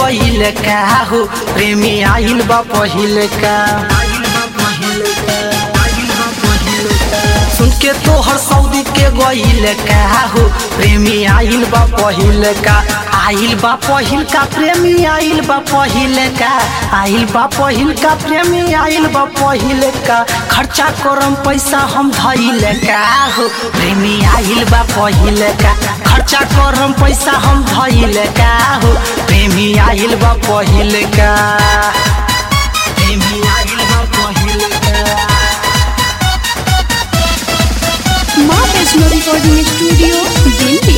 गईल का हो प्रेमी आइल बा पहिल का सुन के तोहर सऊदी के गईल का हो प्रेमी आइल बा पहिल का आइल बा पहिल का प्रेमी आइल बा पहिल का आइल बा पहिल का प्रेमी आइल बा पहिल का खर्चा करम पैसा हम धइल का हो प्रेमी आइल बा पहिल का खर्चा करम पैसा हम धइल का हो प्रेमी आइल बा पहिल का प्रेमी आइल बा पहिल का माँ वैष्णो रिकॉर्डिंग स्टूडियो दिल्ली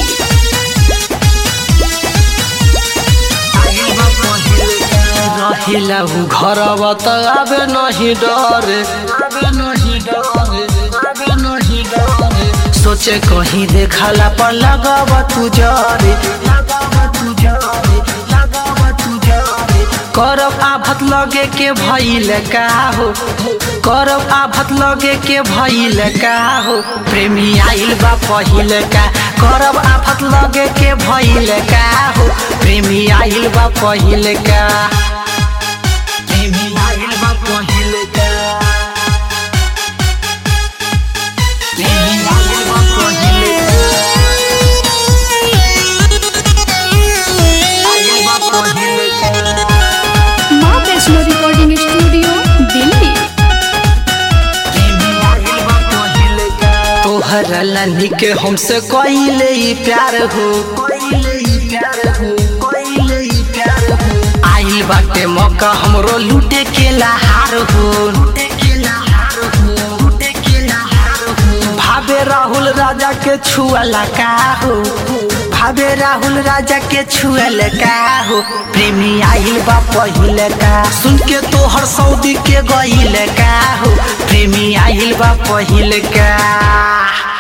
रहिला हूँ घरवा त आबे नहीं डरे आबे नहीं डरे आबे नहीं डरे सोचे कहीं देखला पर लगावा तू जरे लगावा तू जरे लगावा तू जरे करब आफत लगे के भइल का हो करब आफत लगे के भइल का हो प्रेमी आइल बा पहिल का करब आफत लगे के भइल का हो प्रेमी आइल बा पहिल का प्रेमी आइल बा पहिल का प्रेमी आइल बा पहिल का आइल बा पहिल का माँ वैष्णो रिकॉर्डिंग स्टूडियो दिल्ली तोहर लानी के हमसे कइले ई प्यार हो आइल बाटे मौका हमरो लूटे के लहार हो भावे राहुल राजा के छुअला का हो भावे राहुल राजा के छुअल का हो प्रेमी आइल बा पहिल का सुन के तोहर सऊदी के गइल का हो प्रेमी आइल बा पहिल का